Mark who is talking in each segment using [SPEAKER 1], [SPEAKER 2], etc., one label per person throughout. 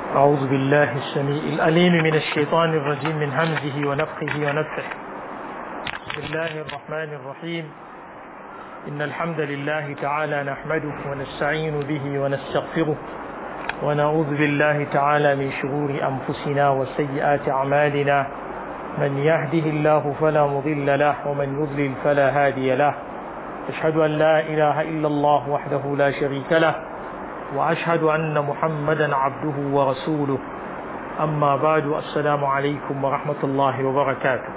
[SPEAKER 1] أعوذ بالله السميع الأليم من الشيطان الرجيم من همزه ونفخه ونفخه بسم الله الرحمن الرحيم إن الحمد لله تعالى نحمده ونستعين به ونستغفره ونعوذ بالله تعالى من شرور أنفسنا وسيئات أعمالنا من يهده الله فلا مضل له ومن يضلل فلا هادي له أشهد أن لا إله إلا الله وحده لا شريك له وأشهد أن محمدا عبده ورسوله أما بعد السلام عليكم ورحمة الله وبركاته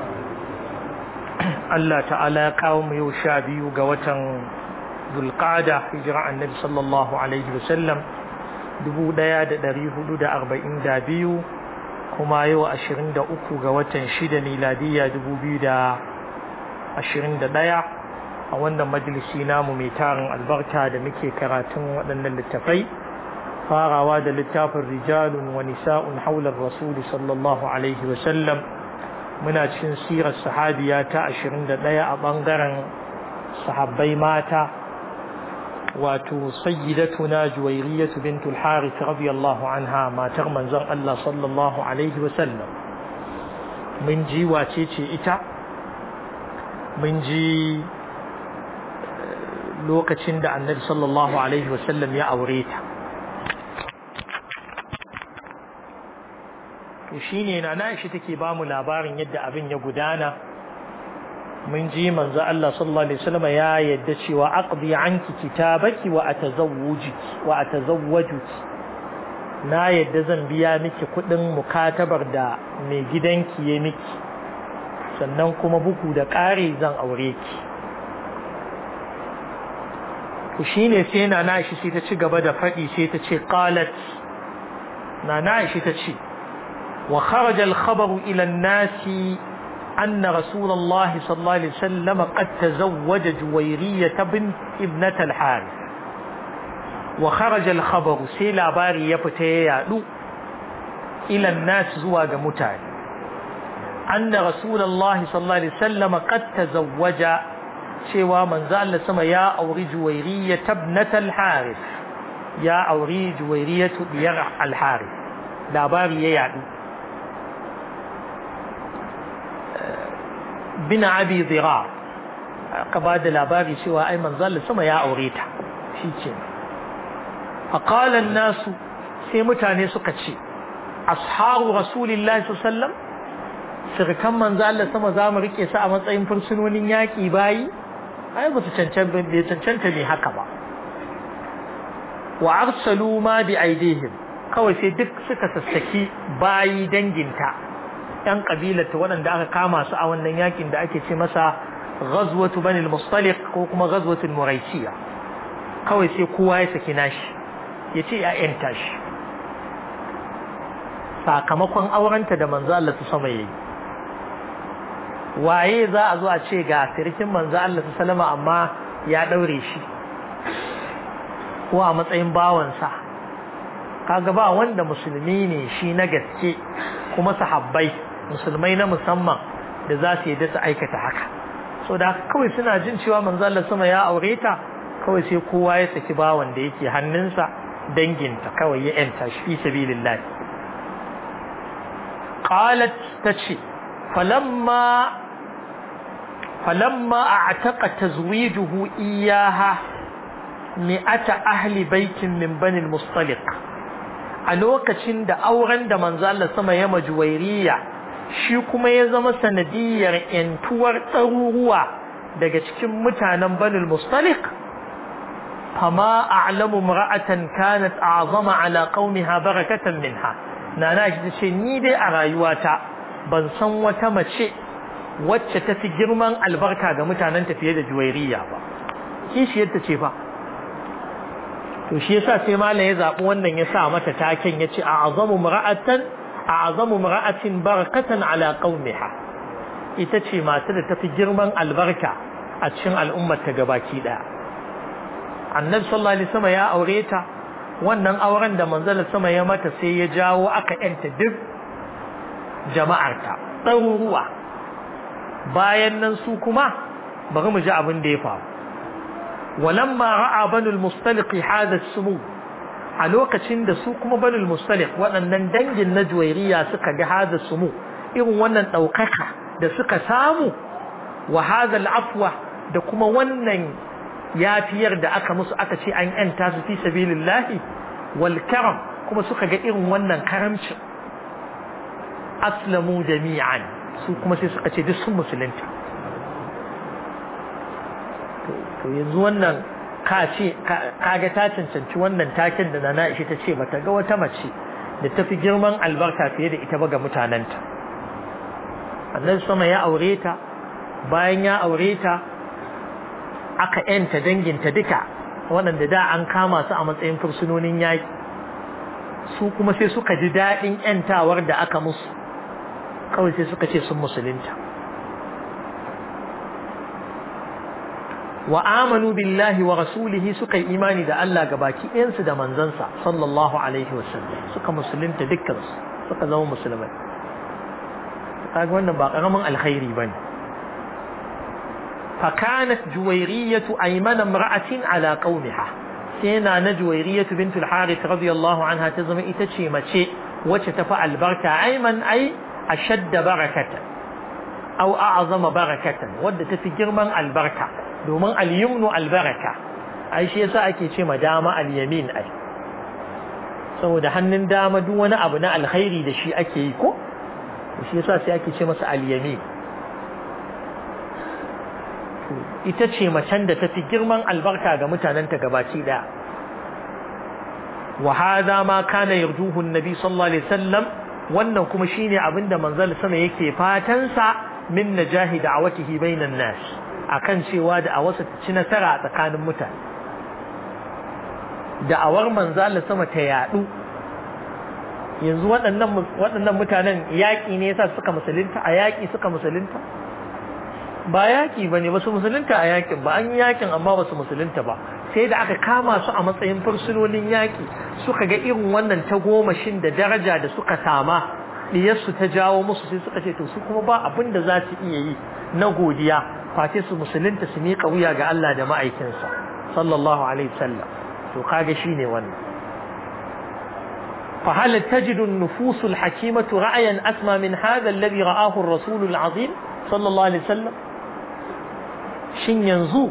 [SPEAKER 1] الله تعالى قوم يوشابي قوة ذو القعدة هجرة النبي صلى الله عليه وسلم دبو ديا دري حدود أربعين دابيو كما يو أشرين دا أكو قوة شدة ميلادية دبو بيو دا أشرين دا ديا a wannan majalisi namu mai tarin albarka da muke karatun waɗannan littafai farawa da littafin rijalun wa nisa'un haular rasuli sallallahu alaihi wasallam muna cikin sirar sahabiya ta 21 a ɓangaren sahabbai mata wato sayyidatuna juwairiyatu bintul harith radiyallahu anha matar manzon Allah sallallahu alaihi wasallam mun ji wace ce ita mun ji lokacin da annabi sallallahu alaihi wasallam ya aure ta to shine na Aisha take ba mu labarin yadda abin ya gudana mun ji manzo Allah sallallahu alaihi wasallam ya yadda cewa aqdi anki kitabaki wa atazawwujuki wa atazawwajuki na yadda zan biya miki kudin mukatabar da mai gidanki ya miki sannan kuma buku da ƙari zan aure ki to shine sai na nashi sai ta ci gaba da faɗi sai ta ce qalat na nashi ta ce wa kharaja al-khabar ila an-nas anna rasulullah sallallahu alaihi wasallam qad tazawwaja juwayriyah bint ibnat al-harith wa kharaja al-khabar sai labari ya fita ya yadu ila an-nas zuwa ga mutane anna rasulullah sallallahu alaihi wasallam qad tazawwaja cewa manzo Allah sama ya auri juwairiya tabnat al-harith ya auri juwairiya biyar al-harith labari ya yadu bin abi dhirar aka ba da labari cewa ai manzo Allah sama ya aure ta shike faqala an-nasu sai mutane suka ce ashabu rasulillahi sallallahu alaihi wasallam sirkan manzo Allah sama za mu rike su a matsayin fursunonin yaki bayi ai ba su cancanta bai cancanta ne haka ba wa arsalu ma bi aidihim kawai sai duk suka sassaki bayi danginta yan kabilar ta waɗanda aka kama su a wannan yakin da ake ce masa ghazwatu bani al-mustaliq ko kuma ghazwatu muraisiya kawai sai kowa ya saki nashi ya ce ya'yan tashi sakamakon aurenta da manzo Allah ta sama yayi waye za a zo a ce ga sirkin manzo Allah sallama amma ya daure shi ko a matsayin bawansa kaga ba wanda musulmi ne shi na gaske kuma sahabbai musulmai na musamman da za su yadda su aikata haka so da kawai suna jin cewa manzo Allah sama ya aure ta kawai sai kowa ya saki bawan da yake hannunsa danginta kawai ya yanta shi fi sabilillah qalat tace falamma فلما اعتق تزويجه إياها مئة أهل بيت من بني المصطلق a lokacin da auren da manzo Allah sama ya majuwairiya shi kuma ya zama sanadiyar yantuwar ɗaruruwa daga cikin mutanen banul mustaliq fama a'lamu imra'atan kanat a'zama ala qaumiha barakatan minha nana shi ce ni dai a rayuwata ban san wata mace wacce ta fi girman albarka ga mutanen tafiye da juwairiya ba kishiyar ta ce fa to shi yasa sai malam ya zabi wannan ya sa mata taken yace a'zamu mar'atan a'zamu mar'atin barakatan ala qaumiha ita ce mata da tafi girman albarka a cikin al'ummar ta gabaki daya annabi sallallahu alaihi wasallam ya aure ta wannan auren da manzon sama ya mata sai ya jawo aka yanta duk jama'arta ɗaruruwa bayan nan su kuma bari mu ji abin da ya faru walamma ra'a banu al-mustaliq hada sumu a lokacin da su kuma banul mustalik waɗannan dangin na juwairiya suka ga hada sumu irin wannan ɗaukaka da suka samu wa hada al'afwa da kuma wannan yafiyar da aka musu aka ce an yanta su fi sabilillahi wal karam kuma suka ga irin wannan karamcin aslamu jami'an su kuma sai suka ce duk sun musulunta to yanzu wannan ka ce kaga ta cancanci wannan taken da nana ishi ta ce bata ga wata mace da ta fi girman albarka fiye da ita ba ga mutanenta annabi sama ya aure ta bayan ya aure ta aka yanta danginta duka waɗanda da an kama su a matsayin fursunonin yaƙi su kuma sai suka ji daɗin yantawar da aka musu kawai sai suka ce sun musulunta wa amanu billahi wa rasulihi suka yi imani da Allah ga baki ɗayansu da manzansa sallallahu alaihi wasallam suka musulunta dukkansu suka zama musulmai kaga wannan ba karamin alkhairi bane fa kanat juwayriyatu aymana imra'atin ala qaumiha sai na na juwayriyatu bint al-harith radiyallahu anha ta zama ita ce mace wacce ta fa albarka ayman ay ashadda barakatan aw a'zama barakatan wadda ta fi girman albarka domin al-yumnu albaraka ai shi yasa ake ce ma dama al-yamin ai saboda hannun dama duk wani abu na alkhairi da shi ake yi ko shi yasa sai ake ce masa al-yamin ita ce macen da tafi girman albarka ga mutanenta gabaci daya wa hadha ma kana yarjuhu an-nabi sallallahu alaihi wasallam wannan kuma shine abinda manzal sama yake fatan sa min najahi da'awatihi bainan nas akan cewa da a wasu ci nasara a tsakanin mutane da'awar manzal sama ta yadu yanzu waɗannan waɗannan mutanen yaƙi ne yasa suka musulunta a yaƙi suka musulunta ba yaƙi bane ba su musulunta a yaƙin ba an yi yaƙin amma ba su musulunta ba sai da aka kama su a matsayin fursunonin yaƙi suka ga irin wannan tagomashin da daraja da suka sama diyarsu ta jawo musu sai suka ce to su kuma ba abin da za su iya yi na godiya face su musulunta su miƙa wuya ga Allah da ma'aikinsa sallallahu alaihi wasallam to kaga shine wannan فهل تجد النفوس الحكيمة رأيا أسمى من هذا الذي رآه الرسول العظيم صلى الله عليه وسلم شن ينزو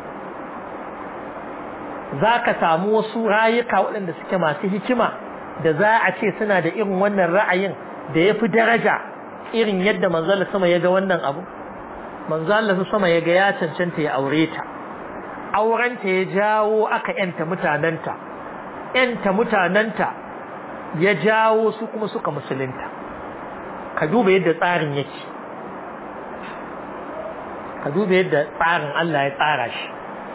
[SPEAKER 1] ذاك سامو wasu rayuka waɗanda suke masu hikima da za a ce suna da irin wannan ra'ayin da ya fi daraja irin yadda manzala sama ya ga wannan abu manzala sama ya ga ya cancanta ya aure ta aurenta ya jawo aka yanta mutanenta yanta mutanenta ya jawo su kuma suka musulunta ka duba yadda tsarin yake ka duba yadda tsarin Allah ya tsara shi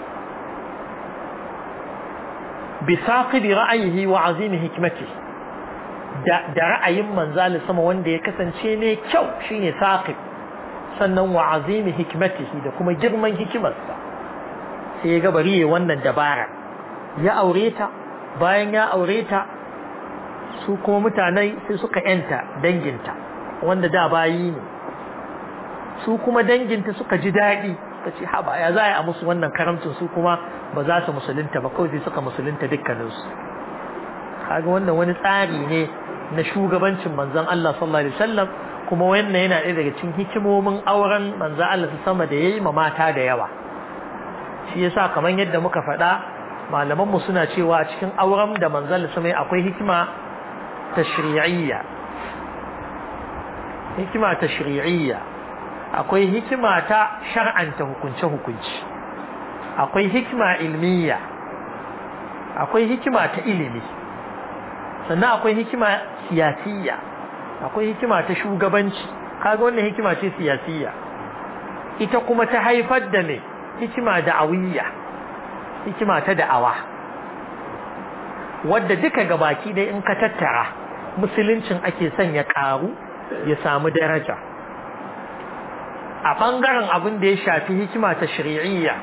[SPEAKER 1] bisaqibi ra'ayihi wa azimi hikmati da da ra'ayin manzali sama wanda ya kasance ne kyau shine saqib sannan wa azimi hikmatihi da kuma girman hikimarsa sai ya ga bari wannan dabara ya aure ta bayan ya aure ta su kuma mutane sai suka yanta danginta wanda da bayi ne su kuma danginta suka ji daɗi suka ce haba ya za a musu wannan karamcin su kuma ba za su musulunta ba kawai sai suka musulunta dukkaninsu kaga wannan wani tsari ne na shugabancin manzon Allah sallallahu alaihi wasallam kuma wannan yana ɗaya daga cikin hikimomin auren manzon Allah su sama da yayi ma mata da yawa shi yasa kamar yadda muka faɗa malamanmu suna cewa cikin auren da manzon Allah sama akwai hikima tashri'iyya hikima tashri'iyya akwai hikima ta shar'anta hukunce hukunci akwai hikima ilmiya akwai hikima ta ilimi sannan akwai hikima siyasiyya akwai hikima ta shugabanci kaga wannan hikima ce siyasiyya ita kuma ta haifar da me hikima da'awiyya hikima ta da'awa wadda duka gabaki dai in ka tattara musuluncin ake son ya karu ya samu daraja a bangaren abin da ya shafi hikima ta shari'iyya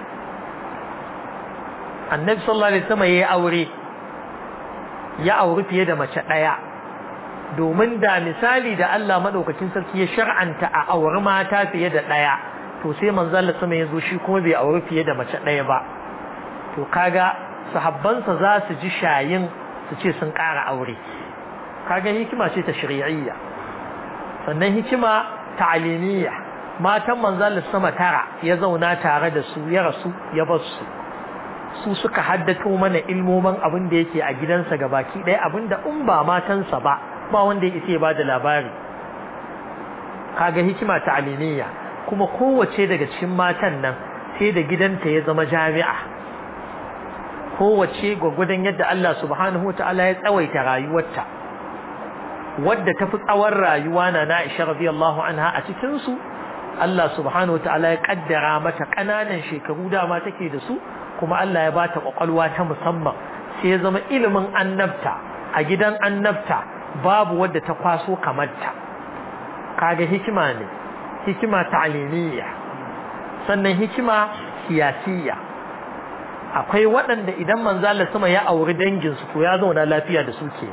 [SPEAKER 1] annabi sallallahu alaihi wasallam yayi aure ya auri fiye da mace daya domin da misali da Allah madaukakin sarki ya shar'anta a auri mata fiye da daya to sai manzo Allah sama yazo shi kuma bai auri fiye da mace daya ba to kaga sahabbansa za su ji shayin su ce sun ƙara aure kaga hikima ce ta shari'iyya sannan hikima ta'alimiyya matan manzalin sama tara ya zauna tare da su ya rasu ya bar su su suka haddato mana ilmomin abin da yake a gidansa gabaki ɗaya abin da in ba matansa ba ba wanda ya isa ya ba da labari kaga hikima ta'alimiyya kuma kowace daga cikin matan nan sai da gidanta ya zama jami'a kowace gwagwadon yadda Allah subhanahu wa ta'ala ya tsawaita rayuwarta wadda ta fi tsawon rayuwa na Aisha radiyallahu anha a cikin su Allah subhanahu wa ta'ala ya kaddara mata ƙananan shekaru dama take da su kuma Allah ya bata kwakwalwa ta musamman sai ya zama ilimin annabta a gidan annabta babu wadda ta kwaso kamar ta kaga hikima ne hikima ta'limiyya sannan hikima siyasiyya akwai waɗanda idan manzala sama ya auri danginsu to ya zauna lafiya da su ke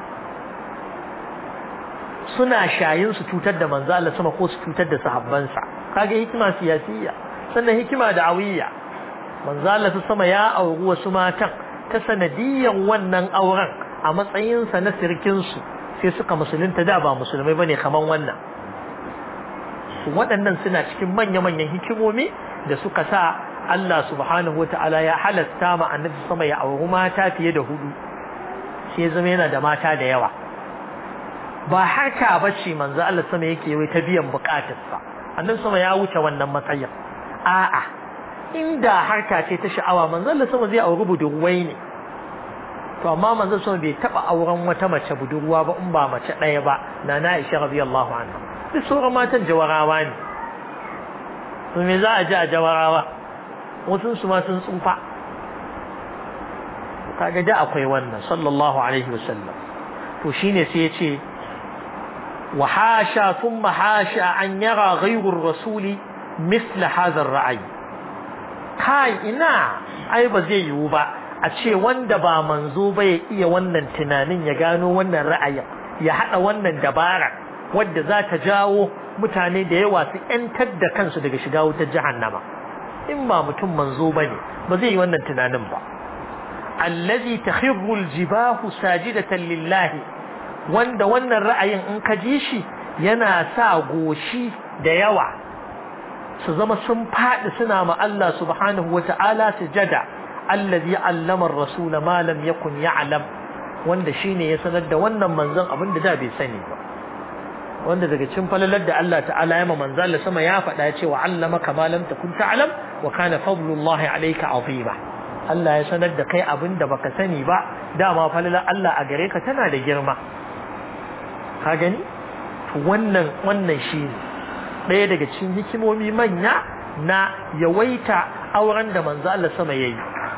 [SPEAKER 1] suna shayin su cutar da manzala sama ko su cutar da sahabbansa kaga hikima siyasiyya sannan hikima da'awiyya manzala sama ya auri wasu matan ta sanadiyan wannan auren a matsayinsa na sirkinsu sai suka musulunta da ba musulmai bane kaman wannan waɗannan suna cikin manya-manyan hikimomi da suka sa Allah subhanahu wa ta'ala ya halasta ma annabi sama ya auri mata fiye da hudu sai zama yana da mata da yawa ba haka ba ce manzo Allah sama yake wai ta biyan bukatarsa annabi sama ya wuce wannan matsayin a'a inda harka ce ta sha'awa manzo Allah sama zai auri budurwai ne to amma manzo sama bai taba auren wata mace budurwa ba in ba mace ɗaya ba na na Aisha radiyallahu anha duk sauran matan jawarawa ne to me za a ji a jawarawa wasu su ma sun tsufa kaga da akwai wannan sallallahu alaihi wasallam to shine sai ya ce wa hasha thumma hasha an yara ghayru rasuli misla hadha ar-ra'y kai ina ai ba zai yiwu ba a ce wanda ba manzo ba ya iya wannan tunanin ya gano wannan ra'ayin ya hada wannan dabara wadda za ta jawo mutane da yawa su ‘yantar da kansu daga shiga wutar jahannama in ba mutum manzo ba ne ba zai yi wannan tunanin ba allazi takhirru aljibahu sajidatan lillahi wanda wannan ra'ayin in ka ji shi yana sa goshi da yawa su zama sun faɗi suna ma Allah subhanahu wata'ala sujada allazi allama ar-rasula ma lam yakun ya'lam wanda shine ya sanar da wannan manzon abin da da bai sani ba wanda daga cikin falalar da Allah ta'ala ya ma manzon Allah sama ya faɗa cewa allamaka ma lam takun ta'lam wa kana fadlullahi alayka azima Allah ya sanar da kai abin da baka sani ba dama falalar Allah a gare ka tana da girma ka gani wannan wannan shine ɗaya daga cikin hikimomi manya na yawaita auren da manzo Allah sama yayi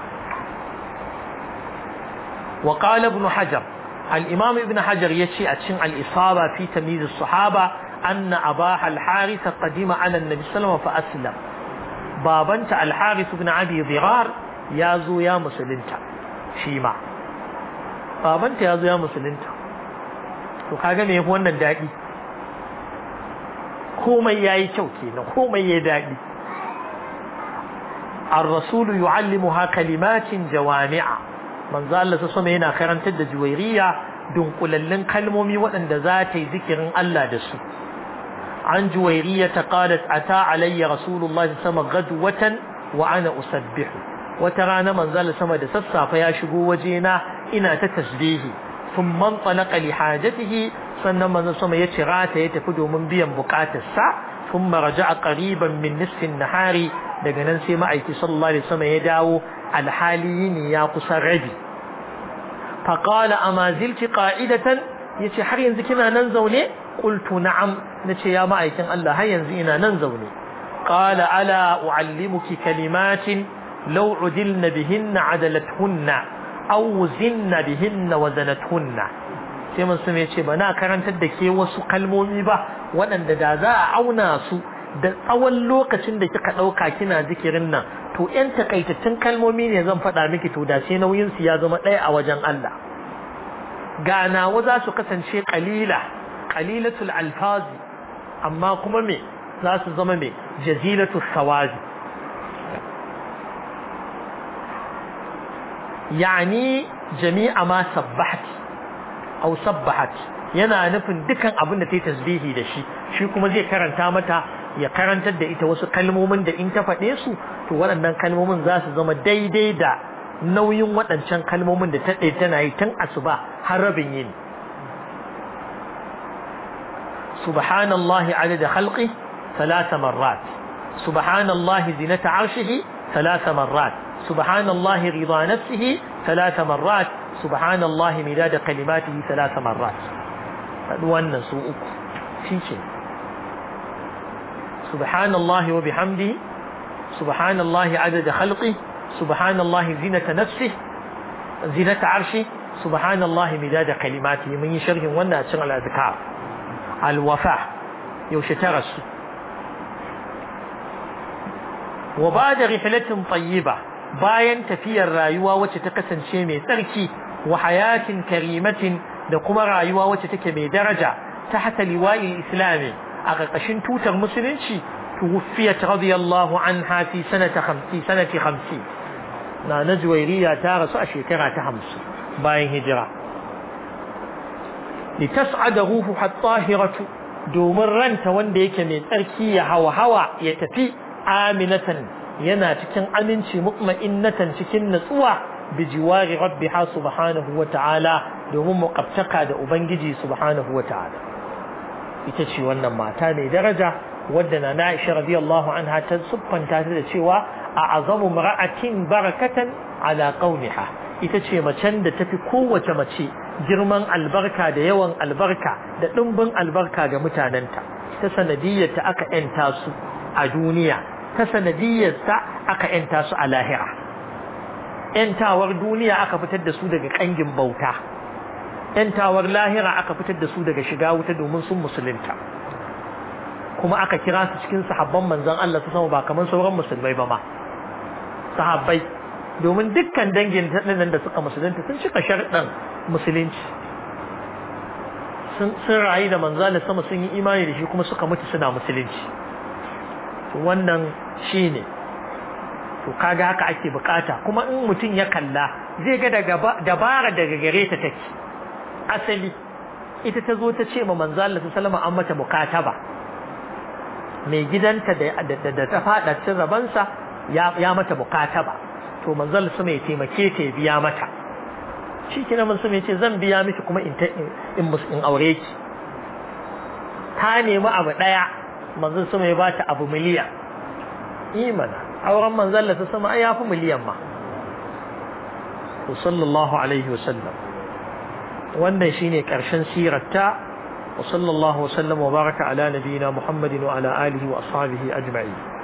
[SPEAKER 1] wa qala ibn hajar al-imam ibn hajar yace a cikin al-isaba fi tamyiz as-sahaba anna abaha al-harith qadima ala an-nabi sallallahu fa aslam babanta al-harith ibn abi dirar ya zo ya musulunta shi ma babanta ya zo ya musulunta to kaga me yafi wannan dadi komai yayi kyau kenan komai yayi dadi الرسول يعلمها كلمات جوامع من ذا الله سسمى هنا خيران تد جويرية دون قللن كلمومي وأن ذاتي ذكر الله دسو عن جويرية قالت أتى علي رسول الله صلى الله عليه وسلم غدوة وأنا أسبح وترانا من ذا الله دسسا فيا شبو وجينا إنا تتسبيه ثم انطلق لحاجته sannan manzon sama ya cira ta ya tafi domin biyan bukatarsa ثم رجع قريبا من نصف النهار daga nan sai ma'aiki sallallahu alaihi wasallam ya dawo alhali ne ya kusa rabi fa qala ama zilti qa'idatan yace har yanzu kina nan zaune qultu na'am nace ya ma'aikin Allah har yanzu ina nan zaune qala ala uallimuki kalimatin law udilna bihinna adalathunna aw zinna bihinna wazanathunna sai mun sun yace ba na karantar da ke wasu kalmomi ba waɗanda da za a auna su da tsawon lokacin da kika ɗauka kina zikirin nan to ƴan takaitattun kalmomi ne zan faɗa miki to da sai nauyin su ya zama ɗaya a wajen Allah ganawa za su kasance qalila qalilatul alfazi amma kuma me za su zama me jazilatul sawazi yani jami'a ma sabbahat aw sabbahat yana nufin dukan abin da ta yi tasbihi da shi shi kuma zai karanta mata ya karantar da ita wasu kalmomin da in ta faɗe su to waɗannan kalmomin za su zama daidai da nauyin waɗancan kalmomin da ta ɗaya tana yi tun asuba har rabin yini subhanallahi adada khalqi ثلاث مرات سبحان الله زينة عرشه ثلاث مرات سبحان الله رضا نفسه ثلاث مرات سبحان الله مداد كلماته ثلاث مرات wannan su uku shi ce subhanallahi wa bihamdi subhanallahi adada khalqi subhanallahi zinata nafsi zinata arshi subhanallahi midada kalimati mun yi sharhin wannan a cikin al-azkar al-wafa yaushe ta rasu wa bada rihlatin tayyiba bayan tafiyar rayuwa wacce ta kasance mai tsarki wa hayatin karimatin da kuma rayuwa wacce take mai daraja ta hata liwa'il islami a ƙarƙashin tutar musulunci tuwfiyat radiyallahu anha fi sanata 50 sanati 50 na na juwairiya ta rasu a shekara ta 50 bayan hijira litas'ada ruhu at-tahiratu domin ranta wanda yake mai tsarki ya hawa hawa ya tafi aminatan yana cikin aminci mutma'innatan cikin natsuwa bijiwari rabbiha subhanahu wa ta'ala domin muqaftaka da ubangiji subhanahu wa ta'ala ita ce wannan mata mai daraja wadda na Aisha radiyallahu anha ta siffanta ta da cewa a azamu mar'atin barakatan ala qaumiha ita ce macen da tafi kowace mace girman albarka da yawan albarka da dimbin albarka ga mutanenta ta sanadiyyar ta aka yanta su a duniya ta sanadiyyar ta aka yanta su a lahira ‘yantawar duniya aka fitar da su daga ƙangin bauta, ‘yantawar lahira aka fitar da su daga shiga wuta domin sun musulunta, kuma aka kira su cikin sahabban manzan Allah su sama ba kamar sauran musulmai ba ma, sahabbai, domin dukkan dangin nan da suka musulunta sun cika sharɗin musulunci. Sun rayu da manzan da sama sun yi imani da shi kuma suka mutu suna musulunci. Wannan shi ne. to kaga haka ake bukata kuma in mutum ya kalla zai ga daga dabara daga gare ta take asali ita ta zo ta ce ma manzo Allah sallama an mata mukataba mai gidanta da da ta fada cin rabansa ya ya mata mukataba to manzo Allah sama ya taimake ta ya biya mata shi kina mun sama yace zan biya miki kuma in in in aure ki ta nemi abu daya manzo sama ya bata abu miliyan imana auren manzon ta sama ai yafi miliyan ma sallallahu alaihi wasallam wannan shine karshen sirarta wa sallallahu wasallam wa baraka ala nabiyina muhammadin wa ala alihi wa ashabihi ajma'in